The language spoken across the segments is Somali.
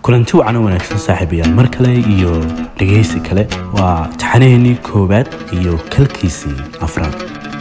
kulanti wacan oo wanaagsan saaxiibayaal mar kale iyo dhegaysi kale waa taxanaheennii koowaad iyo kalkiisii afraad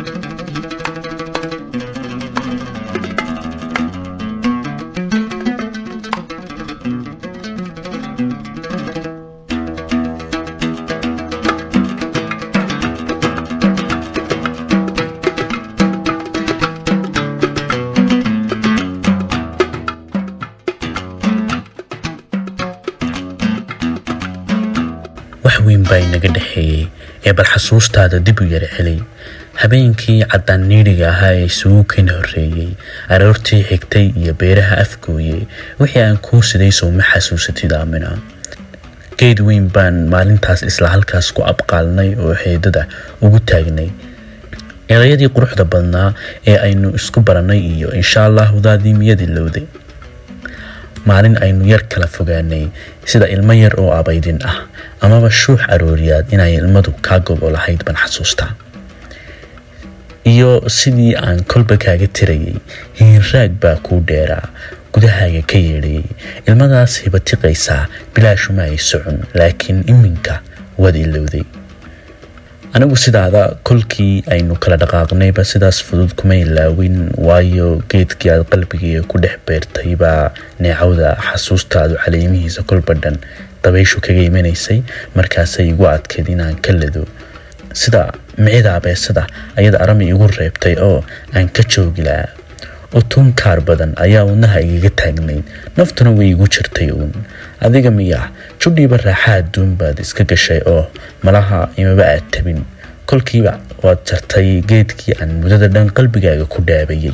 wax weyn baa inaga dhexeeyey ee bal xasuustaada dib u yara celay habeenkii caddaan niidhiga ahaa ee isugu keen horreeyey aroortii xigtay iyo beeraha afgooyey wixii aan kuu siday sow ma xasuusatid aamina geed weyn baan maalintaas isla halkaas ku abqaalnay oo xeedada ugu taagnay erayadii quruxda badnaa ee aynu isku barannay iyo insha allah wadaadii miyadii lowday maalin aynu yar kala fogaanay sida ilmo yar oo abaydin ah amaba shuux arooriyaad inay ilmadu kaa gobo lahayd baan xasuustaa iyo sidii aan kolba kaaga tirayay hiinraag baa kuu dheeraa gudahaaga ka yeedhayay ilmadaas hibatiqaysaa bilaashuma ay socon laakiin iminka waad ilowday anigu sidaada kolkii aynu kala dhaqaaqnayba sidaas fudud kuma ilaawin waayo geedkii aad qalbigaiga ku dhex beertay baa neecawda xasuustaadu caleemihiisa kolba dhan dabayshu kaga imanaysay markaasay igu adkayd inaan ka lado sida micida abeesada ayada arami igu reebtay oo aan ka joogi lahaa utun kaar badan ayaa wadnaha igaga taagnayd naftuna way igu jirtay uun adiga miya judhiiba raaxa adduun baad iska gashay oo malaha imaba aad tabin kolkiiba waad jartay geedkii aan mudada dhan qalbigaaga ku dhaabayay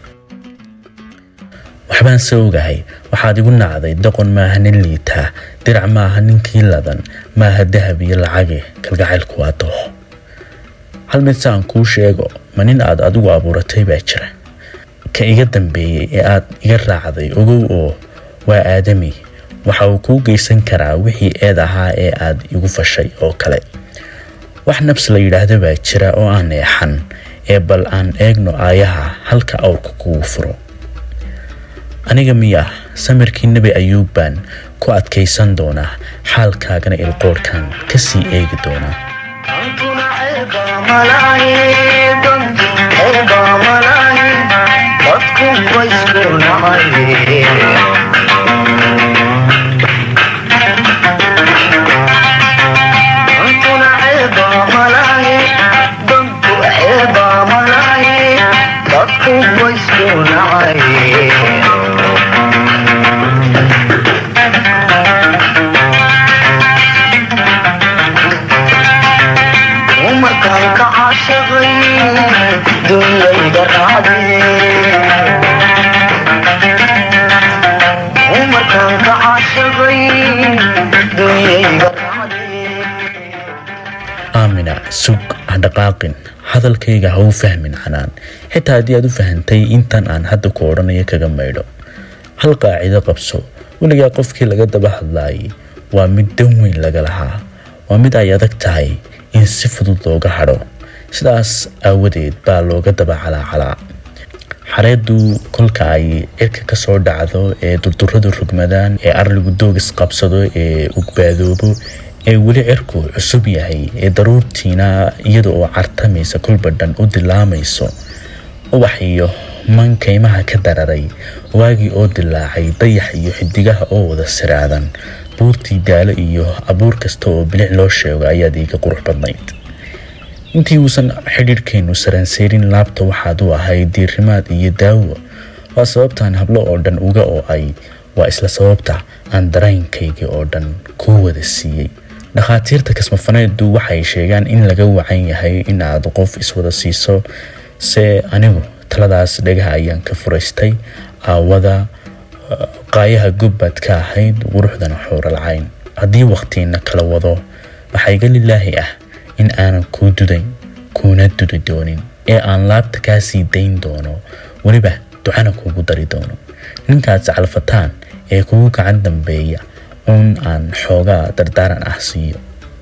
waxbaan se ogahay waxaad igu nacday doqon maaha nin liitaa dirac maaha ninkii ladan maaha dahab iyo lacage kalgacaylku waa dooho hal mid saan kuu sheego ma nin aad adigu abuuratay baa jira ka iga dambeeyey ee aad iga raacday ogow oo waa aadami waxa uu kuu geysan karaa wixii eed ahaa ee aad igu fashay oo kale wax nabs la yidhaahdo baa jira oo aan eexan ee bal aan eegno aayaha halka awrka kugu furo aniga miya samirkii nebi ayuub baan ku adkaysan doonaa xaalkaagana ilqoorhkan ka sii eegi doonaa aamina sug hadhaqaaqin hadalkayga ha u fahmin canaan xitaa haddii aad u fahantay intan aan hadda ku odhanayo kaga maydho hal qaacido qabso weligaa qofkii laga daba hadlaayay waa mid dan weyn laga lahaa waa mid ay adag tahay in si fudud looga hadho sidaas aawadeed baa looga daba calaacalaa xareeddu kolka ay cirka ka soo dhacdo ee durduradu rugmadaan ee arligu doogis qabsado ee ugbaadoobo ee weli cirku cusub yahay ee daruurtiina iyada oo cartamaysa kolba dhan u dilaamayso ubax iyo man kaymaha ka dararay waagii oo dilaacay dayax iyo xidigaha oo wada siraadan buurtii daalo iyo abuur kasta oo bilic loo sheego ayaad iiga qurux badnayd intii uusan xidhiirhkeennu saranseyrin laabta waxaad u ahayd diirimaad iyo daawo waa sababtaan hablo oo dhan uga oo ay waa isla sababta aan dareenkaygii oo dhan kuu wada siiyey dhakhaatiirta kasmafaneeddu waxay sheegaan in laga wacan yahay in aad qof iswada siiso se anigu taladaas dhagaha ayaan ka furaystay aawada qaayaha gubbaad ka ahayd quruxdana xuuralcayn haddii wakhtiina kala wado waxaa iga lilaahi ah in aanan kuu dudayn kuuna dudi doonin ee aan laabta kaa sii dayn doono weliba ducana kuugu dari doono ninkaad sacalfataan ee kugu gacan dambeeya uun aan xoogaa dardaaran ah siiyo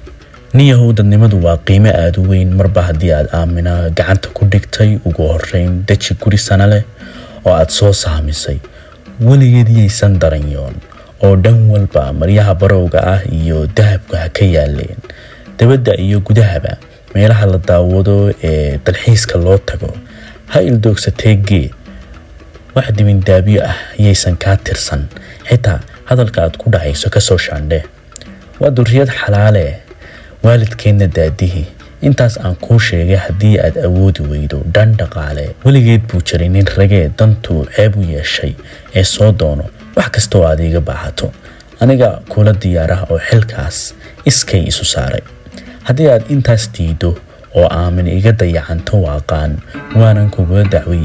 niyahow dadnimadu waa qiimo aada u weyn marba haddii aad aamina gacanta ku dhigtay ugu horeyn deji guri sana leh oo aad soo saamisay weligeed yaysan daranyoon oo dhan walba maryaha barowga ah iyo dahabka ha ka yaaleen dabadda iyo gudahaba meelaha la daawado ee dalxiiska loo tago ha ildoogsatee gee wax dibindaabyo ah yaysan kaa tirsan xitaa hadalka aad ku dhacayso kasoo shaandhee waa duriyad xalaale waalidkeenna daadihi intaas aan kuu sheegay haddii aad awoodi weydo dhan dhaqaale weligeed buu jiray nin ragee dantuu ceeb u yeeshay ee soo doono wax kastoo aad iiga baahato aniga kula diyaarah oo xilkaas iskay isu saaray haddii aad intaas diido oo aamin iga dayacanto waaqaan waanan kugula dacway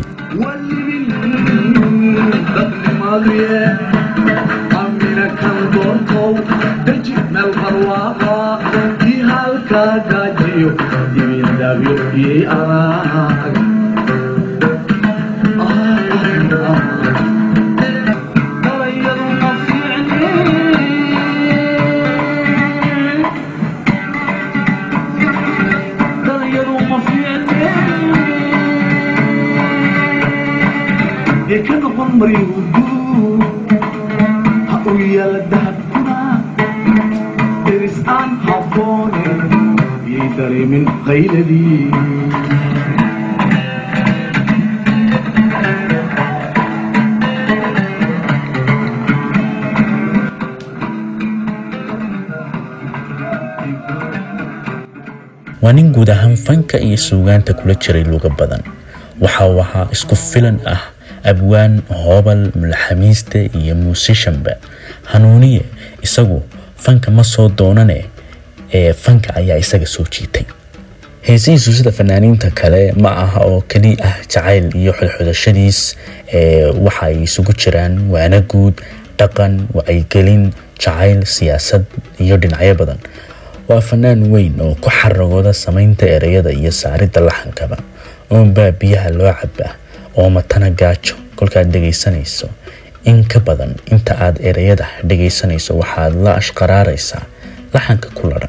ka noqon maryudu ha u yaala dahabkuna deris aan habboone yay dareemin qayladii waa nin guud ahaan fanka iyo suugaanta kula jiray luga badan waxa uu ahaa isku filan ah abwaan hoobal mulaxamiiste iyo muusishanba hanuuniye isagu fanka ma soo doonane ee fanka ayaa isaga soo jiitay heesihiisu sida fanaaniinta kale ma aha oo keli ah jacayl iyo xodxodashadiis ee waxa ay isugu jiraan waana guud dhaqan wacyigelin jacayl siyaasad iyo dhinacyo badan waa fanaan weyn oo ku xaragooda samaynta ereyada iyo saaridda laxankaba oonbaa biyaha loo cabaa oo matana gaajo kolkaad dhegaysanayso in ka badan inta aad ereyada dhegaysanayso waxaad la ashqaraaraysaa laxanka ku ladhan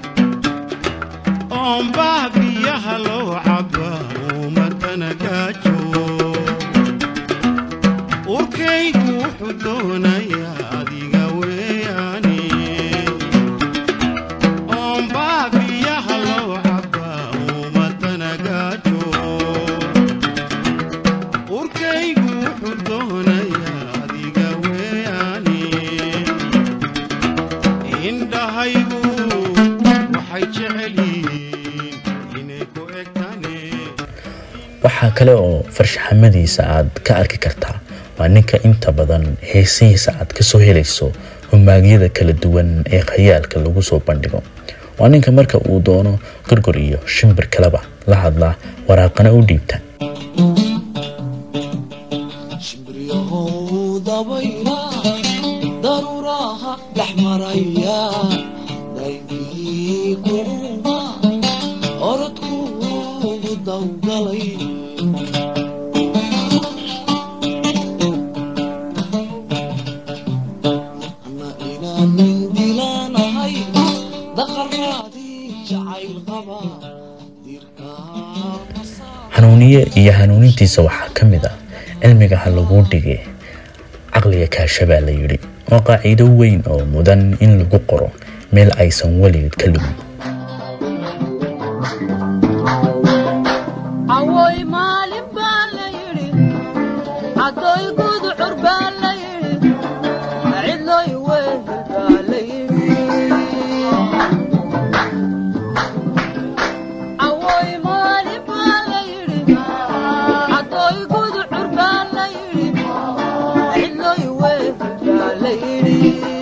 oonbaa biyaha loo cabaa umatana gaajo urkaygu wuxuu doonayaa adiga weeyaane oonbaa biyaha loo cabaa umatana gaajo urkaygu wuxuu doonayaa adiga weeyaane indhahaygu waxay jecel yihiin inay ku egtaane waxaa kale oo farshaxamadiisa aad ka arki kartaa waa ninka inta badan heesihiisa aad kasoo helayso humaagyada kala duwan ee khayaalka lagu soo bandhigo waa ninka marka uu doono gorgor iyo shimbir kaleba la hadlaa waraaqana u dhiibta shimbriyahow dabayla daruuraha dhex maraya daygii kuuma orodkuugu dawgalay ana inaanan dilaanahay daqaraadii jacayl qaba dirkaa hanuuniye iyo hanuunintiisa waxaa ka mid ah cilmiga ha laguu dhige caqliga kaasha baa la yidhi waa qaaciido weyn oo mudan in lagu qoro meel aysan weligeed ka lumin awooy maalin baa la yidhi caddoy guducur baa la yidhi cidloy wehel baa la yidhi awooy maalin baa la yidhi caddoy guducur baa la yidhi cidloy wehel baa la yidhi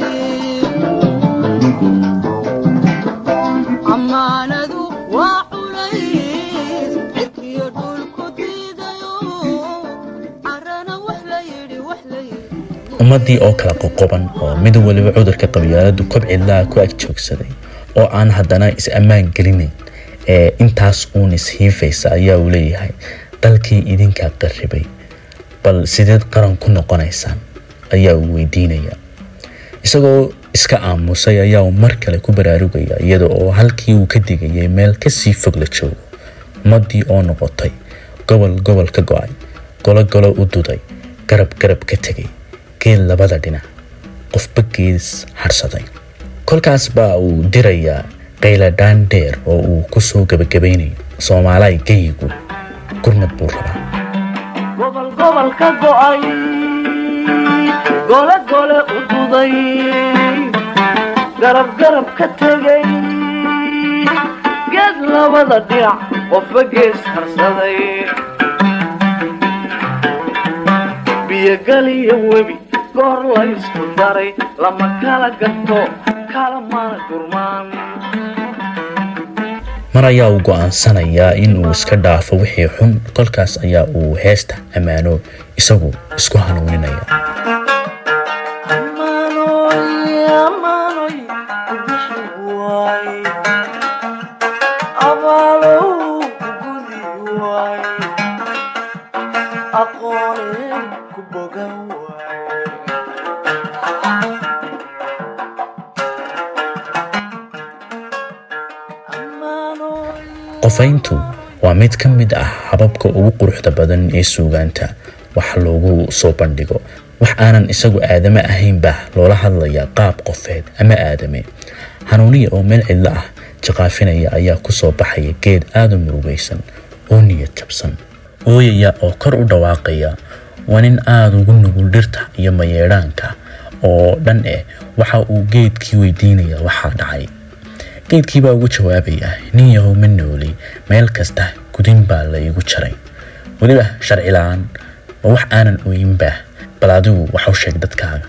ammaanadu waa culays cirkiyo dhulku diidayo carana wax la yidhi wax la yidhi ummaddii oo kala qoqoban oo mid waliba cudurka qabyaaladu kobcilaa ku ag joogsaday oo aan haddana is ammaan gelinayn ee intaas uun ishiifaysa ayaa uu leeyahay dalkii idinkaa qarribay bal sideed qaran ku noqonaysaan ayaa uu weydiinaya isagoo iska aamusay ayaa uu mar kale ku baraarugaya iyada oo halkii uu ka digayay meel kasii fog la joogo ummaddii oo noqotay gobol gobol ka go-ay golo golo u duday garab garab ka tegay geel labada dhinac qofba gees harsaday kolkaas baa uu dirayaa qayladhaan dheer oo uu ku soo gebagabaynayo soomaalaay geyigu gurmad buu rabaa gobol gobol ka go'ay gole gole u duday garab garab ka tegay geed labada dhinac qofba gees harsaday biyogal iyo webi goor la isku daray lama kala gato kala mana gurmaan mar ayaa uu go'aansanayaa in uu iska dhaafo wixii xun kolkaas ayaa uu heesta ammaano isagu isku hanuuninaya qofayntu waa mid ka mid ah hababka ugu quruxda badan ee suugaanta wax loogu soo bandhigo wax aanan isagu aadame ahayn baa loola hadlayaa qaab qofeed ama aadame hanuuniya oo meel cidlo ah jaqaafinaya ayaa ku soo baxaya geed aada u murugaysan oo niyad jabsan ooyaya oo kor u dhawaaqaya waa nin aada ugu nugul dhirta iyo mayeedhaanka oo dhan eh waxa uu geedkii weydiinaya waxaa dhacay geedkii baa ugu jawaabaya nin yahow ma nooli meel kasta gudin baa la igu jaray weliba sharci la-aan ma wax aanan ooyinbaa bal adigu waxu sheeg dadkaaga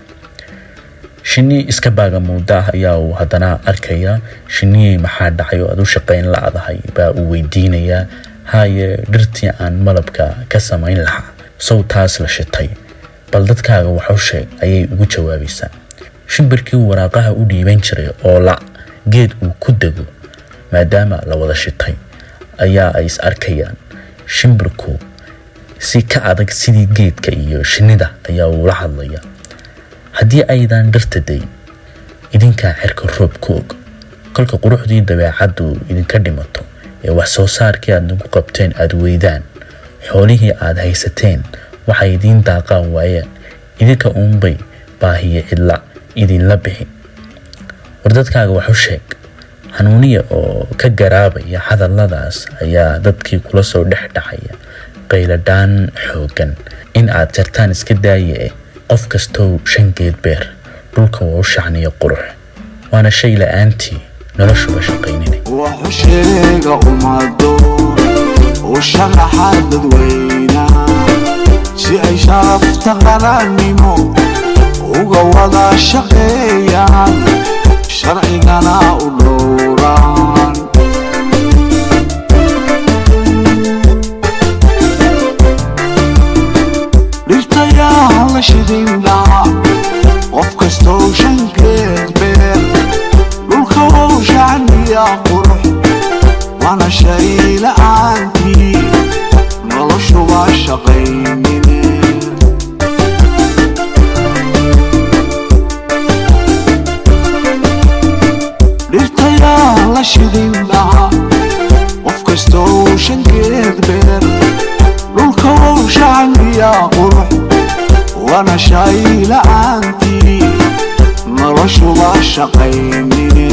shinni iska baaga muuda ah ayaa uu haddana arkayaa shinniyey maxaa dhacay oo aad u shaqayn la-dahay baa uu weydiinayaa haye dhirtii aan malabka ka samayn lahaa sow taas la shitay bal dadkaaga waxu sheeg ayay ugu jawaabaysaa shimbirkii waraaqaha u dhiiban jiray oo la geed uu ku dego maadaama la wada shitay ayaa ay is arkayaan shimbirku si ka adag sidii geedka iyo shinnida ayaa uula hadlaya haddii aydan dhirta dayn idinkaa xerka roob ku og kolka quruxdii dabeecaddu idinka dhimato ee wax soo saarkii aad nagu qabteen aada weydaan xoolihii aad haysateen waxay idiin daaqaan waayaan idinka uunbay baahiye cidla idinla bixi war dadkaaga waxu sheeg hanuuniya oo ka garaabaya hadalladaas ayaa dadkii kula soo dhex dhacaya qayladhaan xooggan in aad jartaan iska daaya eh qof kastow shan geed beer dhulka waa u shacniyo qurux waana shay la-aantii noloshuba shaqaynina wuxuu sheega ummado uu sharaxa dadweynaha si ay sharafta qaranimo uga wada shaqeeyaan sharcigana u dhowraan dhirtayaa la shidin lahaa qof kastoo shankeed beer dhulka wou shacniya qurux waana shay la'aantii noloshuba shaqaynine dhirtayaa la shidin lahaa qof kastoo shankeed beer dhulka wou shacniya qurux waana shay la'aantii noloshuba shaqaynine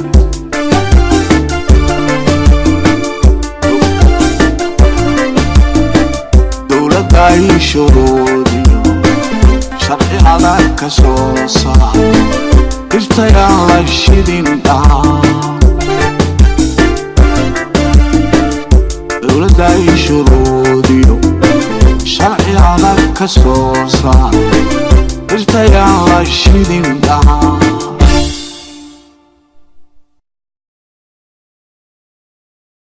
dowladda ay shuruudiyo sharci adag ka soo saar dhirtayaan la shidin dhahaa dowladda ay shuruudiyo sharci adag ka soo saar dhirtayaan la shidin dhahaa